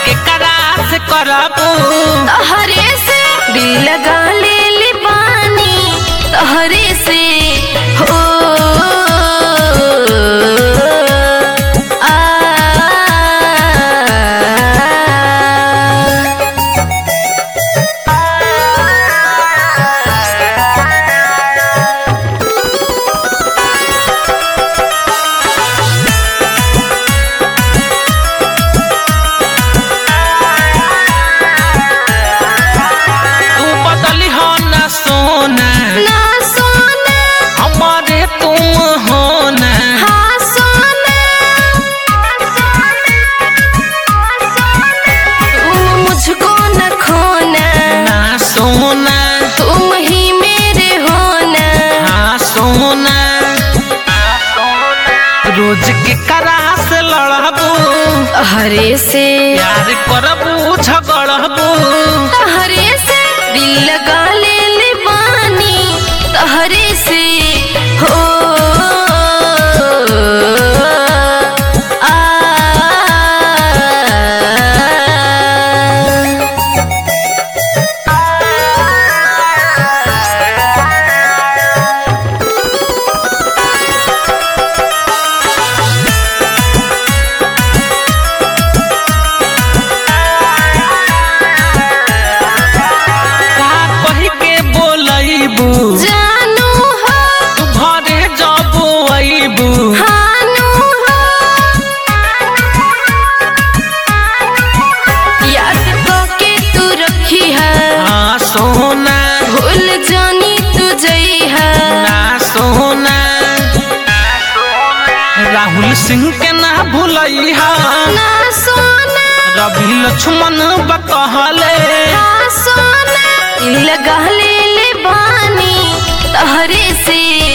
के करा से करबू तहरे से दिल लगा ले ले बानी तहरे से हो आ तू बदली हो ना सोना ना सोना हमारे तुम हो ना हाँ सोना तुम मुझको न खोना ना सोना तुम ही मेरे होना हाँ सोना रोज के करा से लड़बू हरे से प्यार करबू झगड़बू हरे से दिल लगा ले ले बानी तहरे से हो आ का कही के बोलैबू जानू हो तू घरे जब अइबू हानू हो याद के तू रखी है हाँ सोना भूल जानी तू जई है ना सोना राहुल सिंह के ना भूलैहा ना सोना रवि लक्ष्मण बकहले हाँ सोना दिल लगा ले ले बानी तहरे से